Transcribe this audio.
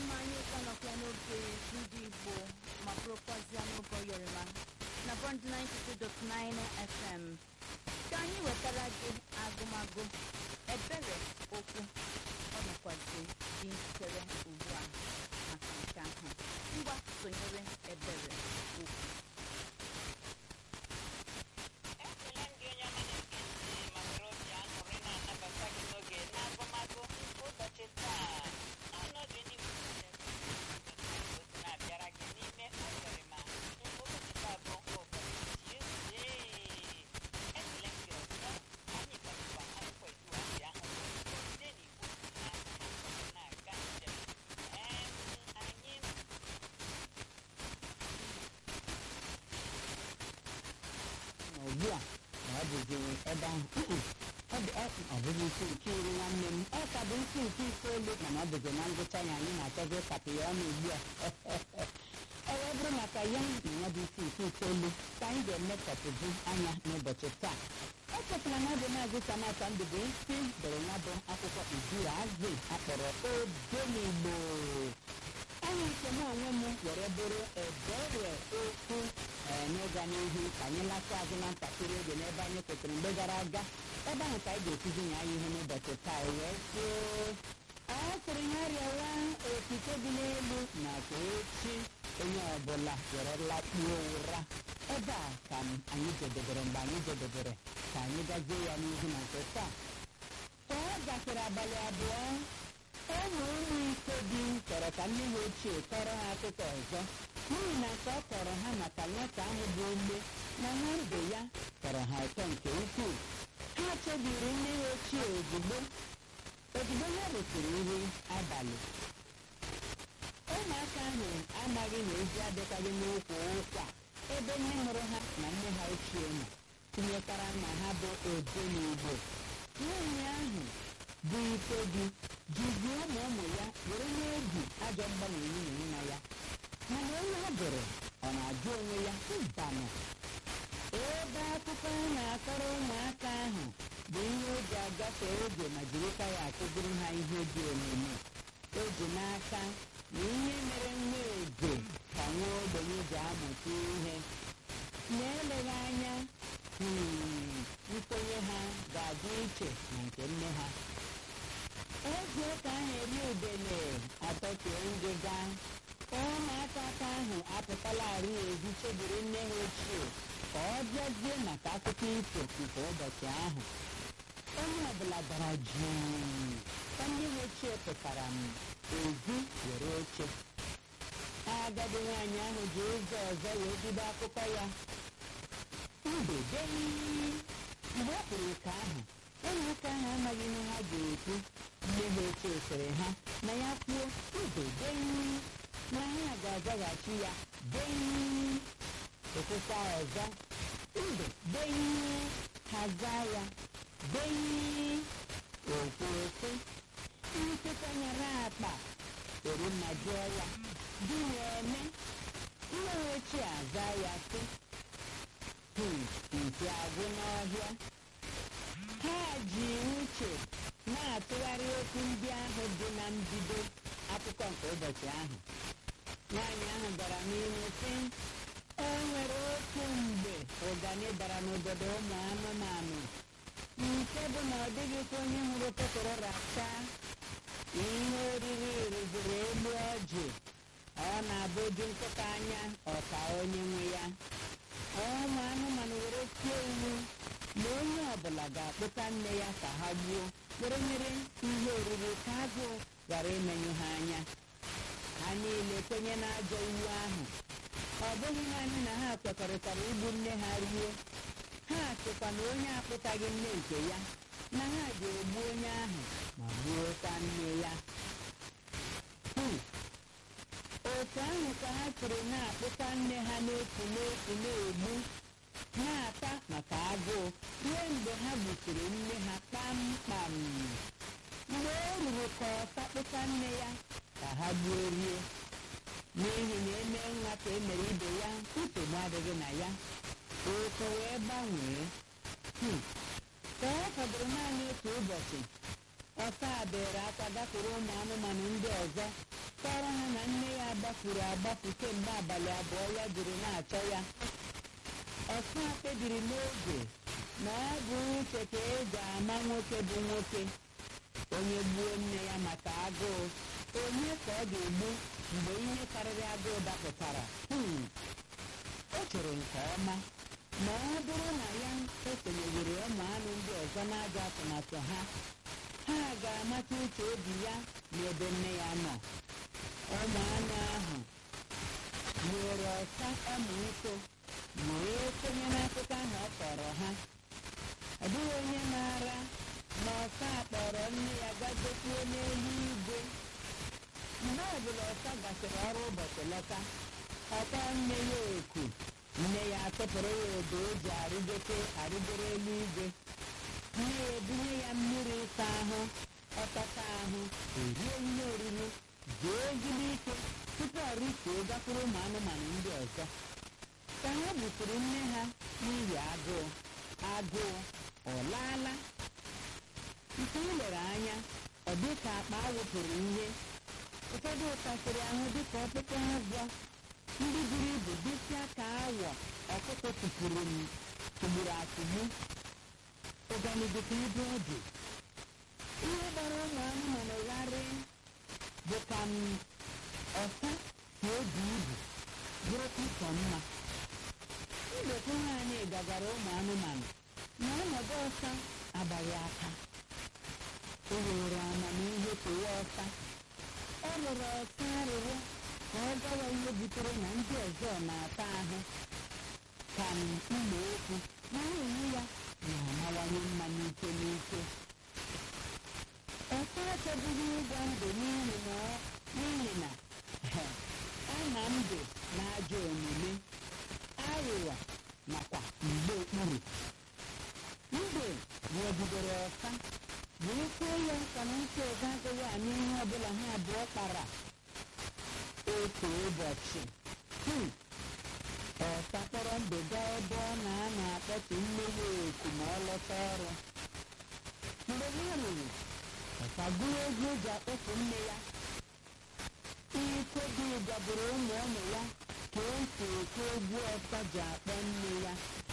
mma anyị ụka nọkwa n'oge ndị igbo ma bụrụkwazịa n'oge oyọrịma na bond 92.9 fm ka anyị wetara gị agụmagụ ebere okwu ọ nọkwazi dị njikere ugbu a maka nke ahụ ngwa sonyere ebere okwu ekele m gị onye ọma na-ege ntị ma were obi aṅụrị na-anabata gị n'oge n'agụmagụ nke ụbọchị taa n'ọnọdụ n'igbo na-abịara gị n'ime ọyọrịma nke ụbọchị taa bụ ụbọchị Tuesday ekele m gị ọzọ anyị gbakwa akwụkwọ eduasị ahụ site n'igbo na na-aga njem em anyị ugbu a na ọ dịziri ebe ahụ ọ dị ọ ọ bụghị isi nke iri nwanne m ọ ka bụ isi nke itoolu mana ọ dịzi na ngwụcha ya anyị na-achọzi ịkapị ya ọnụ ugbu a ọ wee bụrụ maka ya na ya bụ isi nke itoolu ka anyị ga-emekọpụzi anya n'ụbọchị taa echefula na ọ bụ maazị samata ndụ bụ isi dere ya bụ akwụkwọ izuru azụ akpọrọ odenigbo anyị nke m onwe m were bụrụ ebere okwu ee n'ịga n'ihu ka anyị lata azụ na ntakịrị oge n'ebe anyị kwụsịrị mgbe gara aga ebe ahụ ka anyị ga-ekuzi ya ihe n'ụbọchị taa o wee kwuo a sịrị ya rịọwa okike dị n'elu na ka echi onye ọbụla were lakpuo ụra ebe a ka m anyị jedebere mgbe anyị jedebere ka anyị gazie ya n'ihu na nke taa ka ọ gafere abalị abụọ ụmụ ụmụ ise di chọrọ ka nne ha ochie kọrọ ha akụkọ ọzọ n'ihi na nke ọ kọrọ ha maka nwata ahụ bụ ume na nwa ndụ ya tọrọ ha ụtọ nke ukwuu ha chebiri nne ha ochie ozugbo ozugbo ha resịrị nri abalị ụmụaka ahụ amaghị na ezi adịkwaghị n'ụkwụ ụkwa ebe nne mụrụ ha na nne ha ochie nọ tinyekwara na ha bụ ode n'igbo nwaanyị ahụ bụ ike gị jizi ụmụ ụmụ ya were na-ebi ajọ mgbanwe nwunye nna ya mana onye ọ bụrụ ọ na-ajụ onwe ya mbanụ ebe akụkọ a na-akọrọ ụmụaka ahụ bụ ihe o ji agafe oge ma jirikwa ya akụziri ha ihe dị omimi o ji n'aka na ihe mere nwa eze ka nwa ogbenye ji amụta ihe na-eleghị anya hmm, nkwenye ha ga-adị iche na nke nne ha eji ụka ahụ eri udele atọtue ngịga ka ụmụaka aka ahụ apụtala arụ ezi chebiri nne ha ochie ka ọ bịazie maka akụkọ ifo nke ụbọchị ahụ onye ọbụla dara jụụ ka nne ha ochie pụtara m ezi were oche agadi nwaanyị ahụ ji ụzọ ọzọ wee bido akụkọ ya mbedei mgbe ọ kpụrụ ike ahụ ụmụaka ahụ amaghị ihe ha ga-ekwu nne ha ochie sịrị ha na ya kwuo mbedei na ha ga-azaghachi ya dei okwukwa ọzọ mbe dei ha zaa ya dei okwuokwu nkịta nyere akpa eri mma jụọ ya di na-eme nne ha ochie aza ya sị "Hmm, nti agwụ n'ọhịa ha ji uche na-atụgharị okwu ndị ahụ dị na mbido akụkọ nke ụbọchị ahụ nwaanyị ahụ gara n'ihu sị o nwere otu mgbe ụgani dara n'obodo ụmụ anụmanụ nke bụ na ọ dịghịkwa onye hụrụ tụtụrụ racha ihe oriri riziri elu ọjị ọ na-abụju nkịta anya ọka onye nwe ya ụmụ anụmanụ were tie iwu na onye ọbụla ga-akpụta nne ya ka ha gbuo were nyere ihe oriri ka agụụ ghara imenyụ ha anya ha niile kwenye n'ajọ iwu ahụ ọ bụghị naanị na ha kwekọrịtara igbu nne ha rie ha sịkwa na onye akpụtaghị nne nke ya na ha ga-egbu onye ahụ ma gbuokwa nne ya Hmm. otu ahụ ka ha siri na-akpụta nne ha n'otu n'otu na-egbu na-ata maka agụụ ruo mgbe ha gbusiri nne ha kpamkpam mgbe o ruru ka ọsa kpụta nne ya ka ha gbuo rie n'ihi na eme nwa ka e mere ibe ya nsogbu adịghị na ya okwu wee gbanwee Hmm. ka ọ fọdụrụ naanị otu ụbọchị ọsa bere akwa gafere ụmụ anụmanụ ndị ọzọ kọrọ ha na nne ya agbafuru agbafu kemgbe abalị abụọ ya jiri na-achọ ya ọsa kpebiri n'oge na ọ bụ uche ka eji ama nwoke bụ nwoke onye gbuo nne ya maka agụụ onye ka ọ ga-egbu mgbe ihe karịrị agụụ dapụtara Hmm. o chere nke ọma ma ọ bụrụ na ya esonyewere ụmụ anụ ndị ọzọ n'ajọ atụmatụ ha ha ga-amata uche obi ya n'ebe nne ya nọ ụmụ anụ ahụ nyere ọsa ọmịiko wee kwenye n'akụkọ ahụ ọ kọrọ ha ọ dịghị onye maara ma ọsa kpọrọ nne ya gagokwuo n'elu igwe mgbe ọbụla ọsa gasịrị ọrụ ụbọchị lọta ọkpọ nne ya oku nne ya atụpụrụ ya odo o ji arịgote arịgoro elu igwe nne ya ebunye ya mmiri ịsa ahụ ọtata ahụ erie ihe oriri zuo ezigbo ike tupu ọ rituo gakwuru ụmụ anụmanụ ndị ọzọ ka ha gbuturu nne ha n'ihi agụụ agụụ ọ laala nke m lere anya ọ dị ka akpa awụpụrụ ihe ụfọdụ ụtasịrị ahụ dịka ọkpụkpụ agwọ ndị buru ibu dịsịa ka awọ ọkụkọ tụpụrụ m tụgburu atụgbu ụgani dịka ebe ọ dị ihe gbara ụmụ anụmanụ gharị bụ ka m ọsa si ebu ibu bụrụkwa ịkọ mma ndekọ anyị gagara ụmụ anụmanụ na ọnọdụ ọsa agbaghị aka o were amamihe kewa ọsa ọ rụrụ ọsa arịrịọ ka ọ gawa ihe butere na ndị ọzọ na-ata ahụ ka m ụlọ okwu na onwe ya na-amawanye mma n'ike n'ike ọsa achọbụghị ịga ndụ n'ihi na ọ- n'ihi na ama ndụ na ajọ omume aghụghọ nakwa mgbe okpuru mbe nwegidere ọsa wee kwuo ya nka na ntị ọzọ agaghị anụ ihe ọbụla ha abụọ kpara otu ụbọchị hmm, ọsa kpọrọ mbe gaa ebe ọ na-anọ akpọtụ nne ya oku ma ọ lọta ọrụ mgbe ha ruru ọsa gụrụ egwu eji akpọpụ nne ya ike dị gaburu ụmụ ụmụ ya ka esi ekwu egwu ọsa ji akpọ nne ya